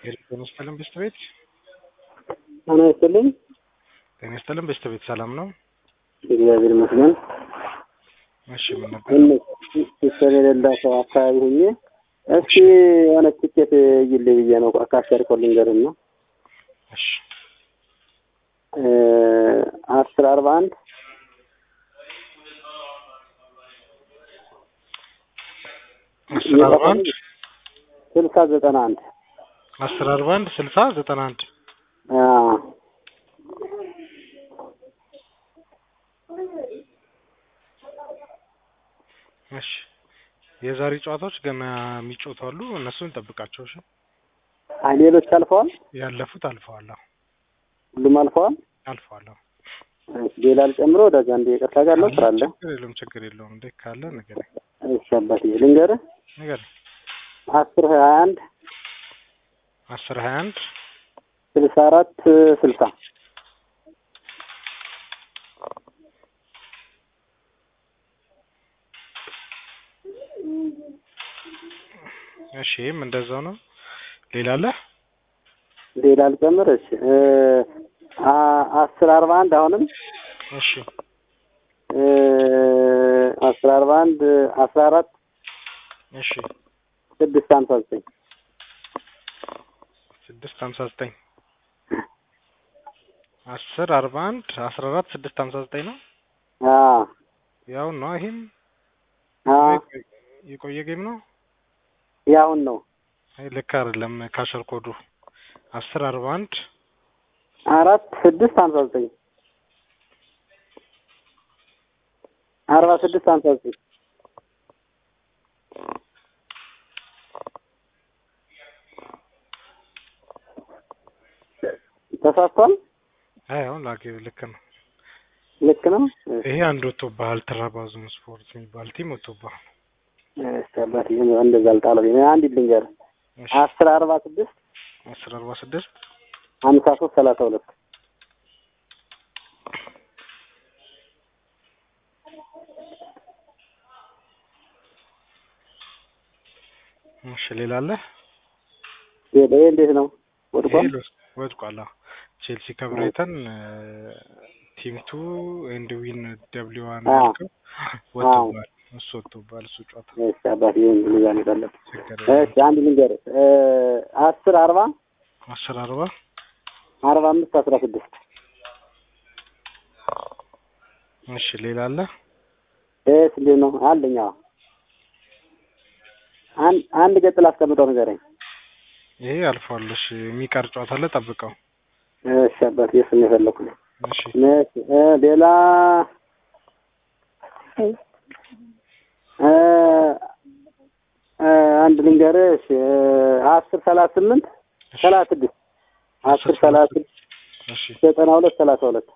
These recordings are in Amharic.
ጤና ይስጥልን በስተ ቤት ጤና ይስጥልኝ። ጤና ይስጥልን በስተ ቤት ሰላም ነው? እግዚአብሔር ይመስገን። እሺ ምን ነበር? ትንሽ ሲስተም የሌላቸው አካባቢ ሁኜ እስኪ የሆነ ትኬት እይልኝ ብዬ ነው አካሸርኮ ልንገርህ ነው እሺ አስር አርባ አንድ አስር አርባ አንድ ስልሳ ዘጠና አንድ አስር አርባ አንድ ስልሳ ዘጠና አንድ እሺ የዛሬ ጨዋታዎች ገና የሚጫወቱ አሉ። እነሱን እንጠብቃቸው። እሺ አይ ሌሎች አልፈዋል፣ ያለፉት አልፈዋል። አዎ ሁሉም አልፈዋል። አልፈዋል። አዎ እሺ ሌላ አልጨምሮ ወዳጅ አንድ ይቅርታ ጋር ነው ስራ አለ። ችግር የለውም ችግር የለውም። እንዴ ካለ ንገረኝ እሺ አባቴ ልንገርህ ንገረኝ። አስር ሀያ አንድ አስር ሀያ አንድ ስልሳ አራት ስልሳ እሺ ይህም እንደዛው ነው። ሌላ አለ? ሌላ አልጨምር። እሺ አ- አስር አርባ አንድ አሁንም እሺ አስር አርባ አንድ አስራ አራት እሺ ስድስት ሀምሳ ዘጠኝ ስድስት ሀምሳ ዘጠኝ አስር አርባ አንድ አስራ አራት ስድስት ሀምሳ ዘጠኝ ነው። አዎ ያው ነው። ይሄም አዎ የቆየ ጌም ነው። ያሁን ነው አይ ልክ አይደለም። ካሸር ኮዱ አስር አርባ አንድ አራት ስድስት ሀምሳ ዘጠኝ አርባ ስድስት ሀምሳ ዘጠኝ ተሳስቷል። አይ አሁን ላጌ ልክ ነው። ልክ ነው። ይሄ አንድ ወጥቶብሃል። ትራባዙን ስፖርት የሚባል ቲም ወጥቶብሃል። እሺ አባትዬ እንደዛ አልጣለው። አንድ ልንገርህ እሺ አስር አርባ ስድስት አስር አርባ ስድስት ሀምሳ ሶስት ሰላሳ ሁለት እሺ ሌላ አለ? ይሄ እንዴት ነው? ወድቋል። ይሄ ወድቋል። አዎ ቼልሲ ከብራይተን ቲም ቱ ኤንድ ዊን ደብሊው ዋን አዎ። አድርገው ወጥቶብሃል። እሱ ወጥቶብሃል። እሱ ጨዋታ እሺ አባትዬ እንደዛ ነው ያለበት። ችግር እሺ አንድ ልንገርህ አስር አርባ አስር አርባ አርባ አምስት አስራ ስድስት እሺ ሌላ አለ? እሺ እንዴት ነው አለኝ። አዎ አንድ አንድ ገጽ ላስቀምጠው ንገረኝ። ይሄ አልፏል። እሺ የሚቀር ጨዋታ አለ፣ ጠብቀው። እሺ አባትዬ እሱን ነው የፈለኩት። እሺ እሺ እ ሌላ እ እ አንድ ልንገርህ። እሺ አስር ሰላሳ ስምንት ሰላሳ ስድስት አስር ሰላሳ ስድስት እሺ ዘጠና ሁለት ሰላሳ ሁለት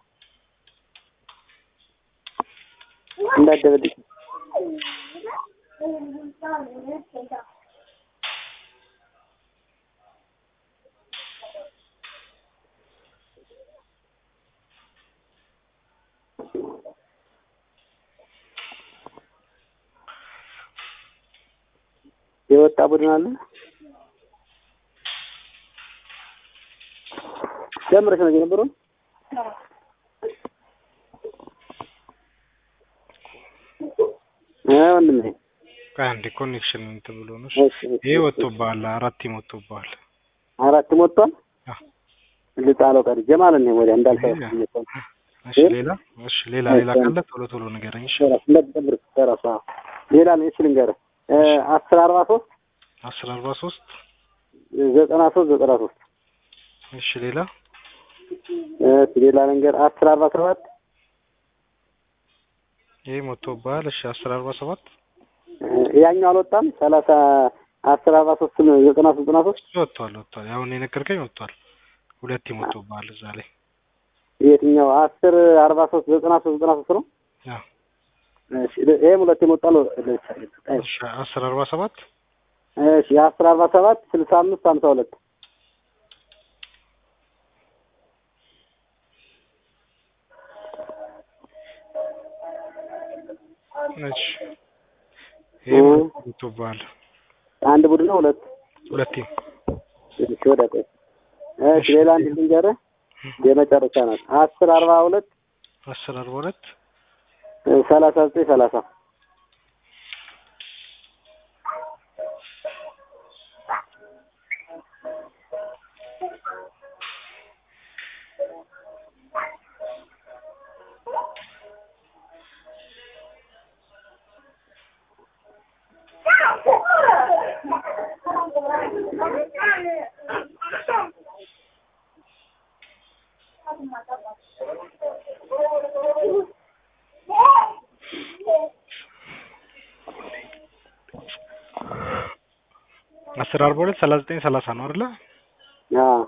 እንዳደበልኝ የወጣ ቡድን አለ። ጀምረሽ ነው የነበረው? እ ወንድሜ ቆይ አንዴ ኮኔክሽን እንትን ብሎ ነው። እሺ እሺ፣ እሺ፣ ይሄ ወጥቶብሃል። አራት ቲም ወጥቶብሃል። አራት ሞቷል። አዎ። ልጣለው ቀርጄ ማለት ነው ወዲያ እንዳልፈው እሺ ሌላ እሺ ሌላ ሌላ ካለ ቶሎ ቶሎ ንገረኝ። እሺ እንደተጠብር ተራሳ ሌላ ነው። እሺ ልንገርህ እ አስር አርባ ሶስት አስር አርባ ሶስት ዘጠና ሶስት ዘጠና ሶስት እሺ ሌላ እሺ ሌላ ልንገር አስር አርባ ሰባት ይሄ ወጥቶብሃል። እሺ አስር አርባ ሰባት ያኛው አልወጣም። ሰላሳ አስር አርባ ሶስት ዘጠና ሶስት ዘጠና ሶስት ወጥቷል ወጥቷል። አሁን የነገርከኝ ወጥቷል። ሁለት ቲም ወጥቶብሃል እዛ ላይ የትኛው አስር አርባ ሶስት ዘጠና ሶስት ዘጠና ሶስት ነው። አዎ። እሺ ይሄም ሁለት የሞጣል። እሺ አስር አርባ ሰባት እሺ አስር አርባ ሰባት ስልሳ አምስት ሀምሳ ሁለት እሺ ይሄ ወጥቶብሃል። አንድ ቡድን ነው ሁለት ሁለት ቲም እሺ ወደ ቆይ እሺ ሌላ አንድ ልንገርህ የመጨረሻ ናት አስር አርባ ሁለት አስር አርባ ሁለት ሰላሳ ዘጠኝ ሰላሳ አስር አርባ ሁለት ሰላሳ ዘጠኝ ሰላሳ ነው አይደለ? አዎ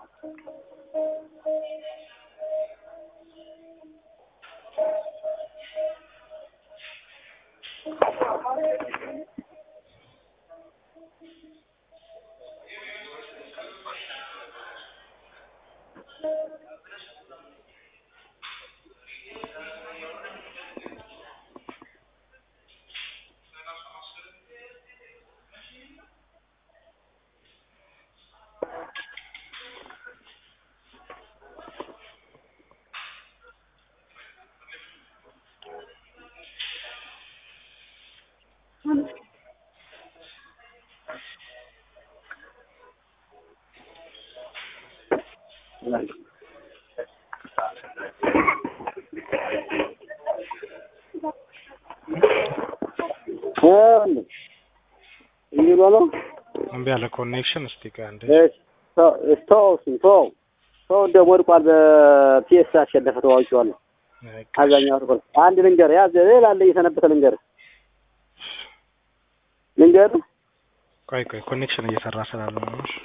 እየሉ ነው እምቢ አለ ኮኔክሽን። እስቲ ቆይ አንዴ ስቶው ስቶው ሰው ደግሞ ወድቋል። በፒኤስ አሸነፈ። ተዋውቂዋለሁ አብዛኛው ወድቋል። አንድ ልንገር ያዝ ሌላ አለ እየሰነበተ ልንገር ልንገር ቆይ ቆይ ኮኔክሽን እየሰራ ስላለ ነው። እሺ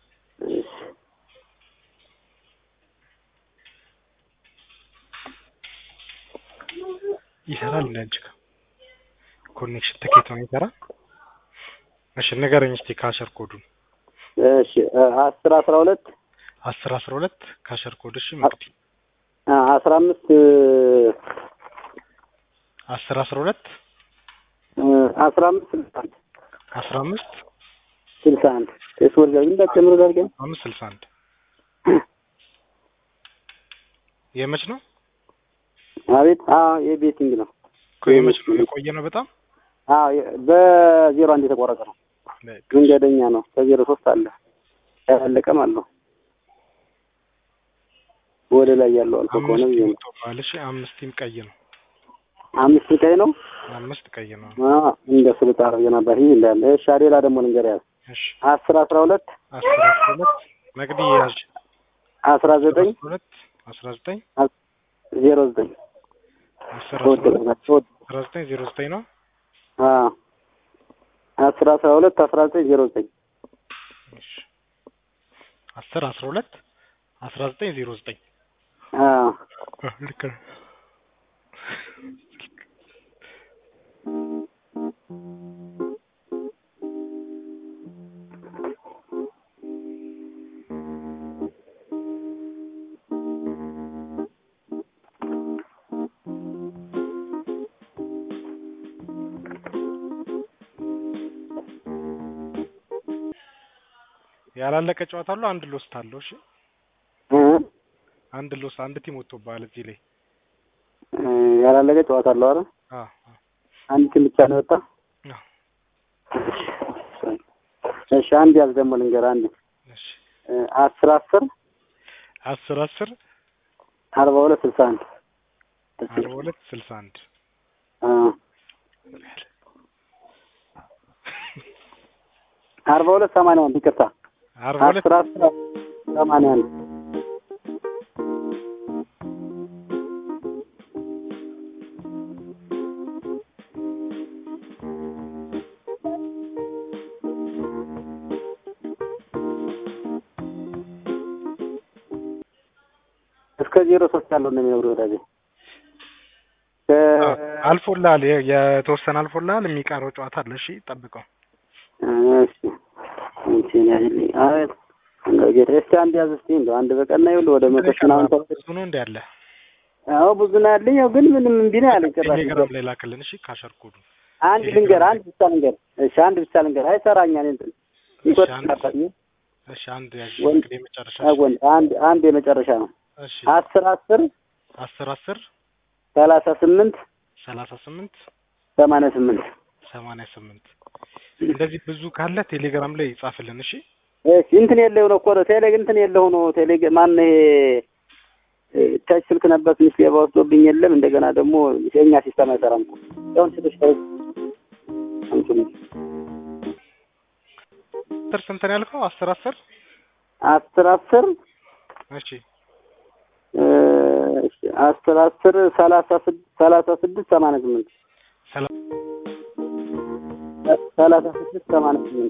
ይሰራል እንደ አንቺ ጋር ኮኔክሽን ትኬት ነው የሚሰራ። እሺ ንገረኝ እስቲ ካሸር ኮዱን። እሺ አስር አስራ ሁለት አስር አስራ ሁለት ካሸር ኮድ። እሺ መቅዲ አስራ አምስት አስር አስራ ሁለት አስራ አምስት ስልሳ አንድ አስራ አምስት ስልሳ አንድ ቴስወር ጋር ግን ጨምሮ ጋር ግን አምስት ስልሳ አንድ የመች ነው? አቤት አዎ የቤቲንግ ነው እኮ የመች ነው? የቆየ ነው በጣም አዎ በዜሮ አንድ የተቆረጠ ነው። መንገደኛ ነው። ከዜሮ ሶስት አለ ያላለቀም አለው ወደ ላይ ያለው አልፎ ከሆነ ብዬ ነው። ባልሽ አምስቲም ቀይ ነው። አምስት ቀይ ነው። አምስት ቀይ ነው። አዎ እንደ ስልጣ አድርገህ ነበር ይሄ እንዳለ። እሺ ሌላ ደግሞ ልንገር ያዝ እሺ አስር አስራ ሁለት አስር አስራ ሁለት መቅዲ ያዥ አስራ ዘጠኝ ሁለት አስራ ዘጠኝ ዜሮ ዘጠኝ አስር አስራ ሁለት አስራ ዘጠኝ ዜሮ ዘጠኝ ነው። አዎ አስር አስራ ሁለት አስራ ዘጠኝ ዜሮ ዘጠኝ እሺ አስር አስራ ሁለት አስራ ዘጠኝ ዜሮ ዘጠኝ አዎ ልክ ነው። ያላለቀ ጨዋታ አለው። አንድ ሎስት አለው። እሺ እ አንድ ሎስ አንድ ቲም ወጥቶብሃል እዚህ ላይ እ ያላለቀ ጨዋታ አለው አይደል? አ አንድ ቲም ብቻ ነው የወጣ። አ እሺ አንድ ያዝ ደግሞ ልንገርህ አንድ እሺ እ አስር አስር አስር አስር አርባ ሁለት ስልሳ አንድ አርባ ሁለት ስልሳ አንድ አ አርባ ሁለት ሰማንያ አንድ ይቅርታ አርባ ሁለት አስር አስር ሰማንያ አንድ እስከ ዜሮ ሶስት ያለው ነው የሚነግሩህ ወዳጄ። አ አልፎልሃል። የ- የተወሰነ አልፎልሃል። የሚቀረው ጨዋታ አለ። እሺ ጠብቀው። እሺ እንትን ያህልኝ አቤት እንደው ጌታ እስቲ አንድ ያዝ እስቲ እንደው አንድ በቀን ይኸውልህ ወደ መቶ ምናምን ተው ብዙ ነው እንደ ያለ አዎ ብዙ ነው ያለኝ ያው ግን ምንም እምቢ ነው ያለኝ ጭራሽ ቴሌግራም ላይ ላክልን። እሺ ካሸር ኮዱ አንድ ልንገር አንድ ብቻ ልንገር እሺ አንድ ብቻ ልንገር አይሰራኛ እኔ እንትን እሺ፣ ይቆጥ አንድ። ነበር እሺ አንድ ያዥ ወንድ- እንግዲህ የመጨረሻ አ፣ ወንድ አንድ አንድ የመጨረሻ ነው። እሺ አስር አስር አስር አስር ሰላሳ ስምንት ሰላሳ ስምንት ሰማንያ ስምንት ሰማንያ ስምንት እንደዚህ ብዙ ካለ ቴሌግራም ላይ ይጻፍልን። እሺ እሺ እንትን የለው ነው እኮ ነው ቴሌ እንትን የለው ነው ቴሌ ማን ይሄ እ፣ ተች ስልክ ነበር ትንሽ ሌባ ወስዶብኝ የለም እንደገና ደግሞ የኛ ሲስተም አይሰራም እኮ ያውን ስልሽ ተው እንትን አስር ስንት ነው ያልከው? አስር አስር አስር አስር እሺ እ፣ እሺ፣ አስር አስር ሰላሳ ስድስት ሰላሳ ስድስት ሰማንያ ስምንት ሰላም ሰላሳ ስድስት ሰማንያ ስምንት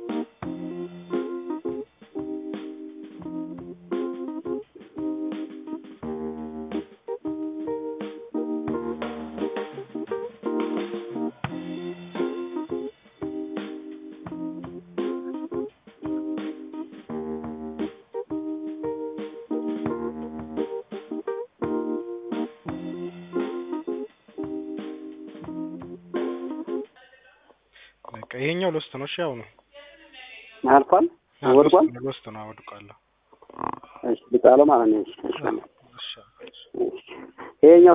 በቃ ይሄኛው ሎስት ነው። እሺ ያው ነው አልፏል አዎ፣ ወድቋል። ሎስት ነው ሎስት ነው አወድቃለሁ። እሺ ልጣለው ማለት ነው። እሺ እሺ እሺ እሺ። ይሄኛው